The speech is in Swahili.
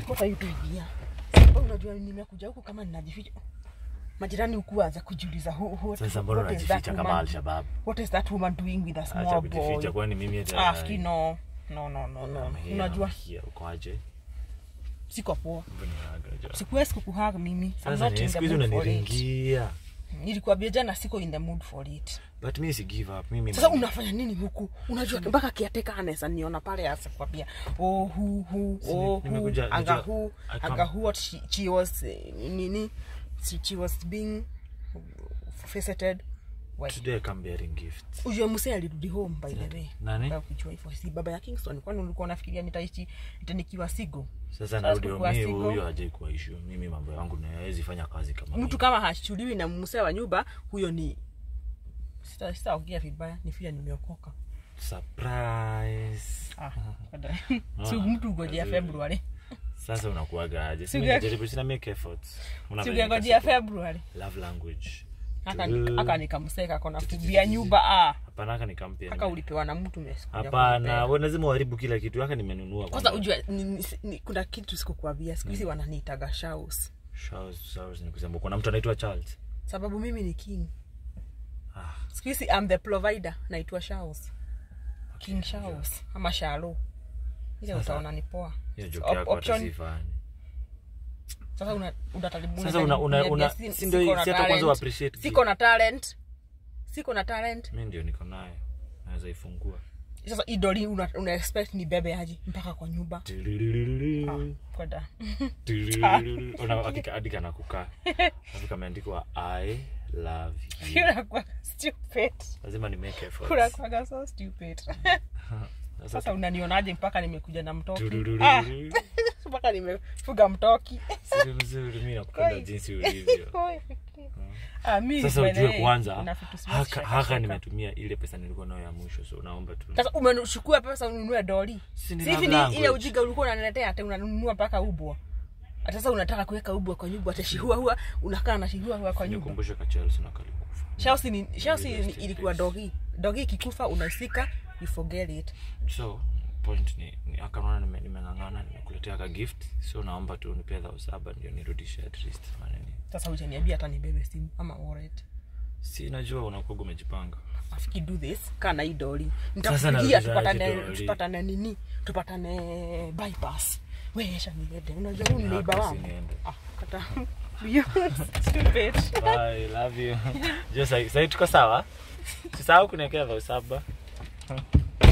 What are you doing here? Sasa unajua nimekuja huku kama ninajificha. Majirani huku waanza kujiuliza who, who, Sasa mbona what is that unajificha kama woman- Al-Shabaab? What is that woman doing with a Acha small kujificha boy? kwani mimi hata Ah, fiki no. No, no, no, no. I'm here, Unajua I'm here. Uko aje? siko poa. Mbona Sikuwezi kukuhug mimi. I'm Sasa not ni in siku the hizi mood for it. unaniringia. Nilikwambia jana siko in the mood for it. But mimi si give up. Mimi Sasa unafanya nini huku? Unajua mpaka kiateka anaweza niona pale asikwambia oh hu hu Si, oh hu nimekuja- anga najua- hu I come- anga hu what she, she was eh, nini she, she was being faceted Why? today I come bearing gifts. Ujue msee alirudi home by the way. Nani? Kwa kujua hivyo si baba ya Kingston kwani ulikuwa unafikiria nitaishi nitanikiwa sigo. Sasa narudi kukuwa mimi single. huyo hajai kuwa issue. Mimi mambo yangu na hawezi fanya kazi kama Mtu kama hashuliwi na msee wa nyumba huyo ni sita sitaongea vibaya ni vile nimeokoka. surprise. Ah, kada. si mtu ugojea February. Sasa unakuaga aje? Si Si mimi uge- najaribu sina make efforts. Una Si vile ungengojea nikasikia. February. Love language. Aka Tu- aka nikamseka kona kubia nyumba ah. Hapana haka nikampia. Aka ulipewa na mtu umesikuja Hapana, kunipea. wewe lazima uharibu kila kitu. Haka nimenunua. Kwanza ujue ni, ni, ni, kuna kitu sikukuambia siku hizi wananiitaga Shaus. Charles, Charles ni kusema kuna mtu anaitwa Charles. Sababu mimi ni king. Ah. Siku hizi I'm the provider naitwa Shaus. King Shaus ama Shalo. Ile Sasa- utaona ni poa. Hiyo Op- joke yako hata option- sifani. Sasa una unataribu Sasa una una una si ndio si hata kwanza appreciate. Siko na talent. Siko na talent. Mimi ndio niko nayo. Naweza ifungua. Sasa idoli una, una expect ni bebe aje mpaka kwa nyumba. Kwenda. Una hakika hadi kana kukaa. Alafu kameandikwa I love you. Unakuwa stupid. Lazima ni make efforts. Unakuwaga so stupid. Sasa Sasa unanionaje mpaka nimekuja na mtoki? turururu. Ah, mpaka nimefuga mtoki. Siri mzuri mimi nakupenda jinsi ulivyo. Ah, mimi Sasa by the ujue way, kwanza kuna vitu siwezi haka, shaka haka shaka. nimetumia ile pesa nilikuwa nayo ya mwisho so naomba tu. Sasa umechukua pesa ununue doli. Si ni Si hivi love ni language. ile ujinga ulikuwa unaniletea hata unanunua mpaka ubwa. Hata sasa unataka kuweka ubwa kwa nyumba hata shihua hua unakaa na shihua hua kwa nyumba. Nikumbushe ka Chelsea na kalikufa. Chelsea ni Chelsea Rest ni- in ilikuwa peace. dogi. Dogi ikikufa unasika you forget it. So point ni, ni akaona nime- nimeng'ang'ana nimekuletea ka gift so naomba tu nipe dhao saba ndio nirudishe at least maneni. Sasa hujaniambia hata nibebe simu ama wallet. Si najua unakuwa umejipanga. afiki do this kana hii doli Sasa nitakupigia narudishaje tupatane doli? tupatane nini tupatane bypass wewe acha niende unajua huyu ni Haka neighbor wangu usiniende. ah kata you stupid Bye, love you. Je, sai sai tuko sawa? Sisahau kuniwekea dhao saba.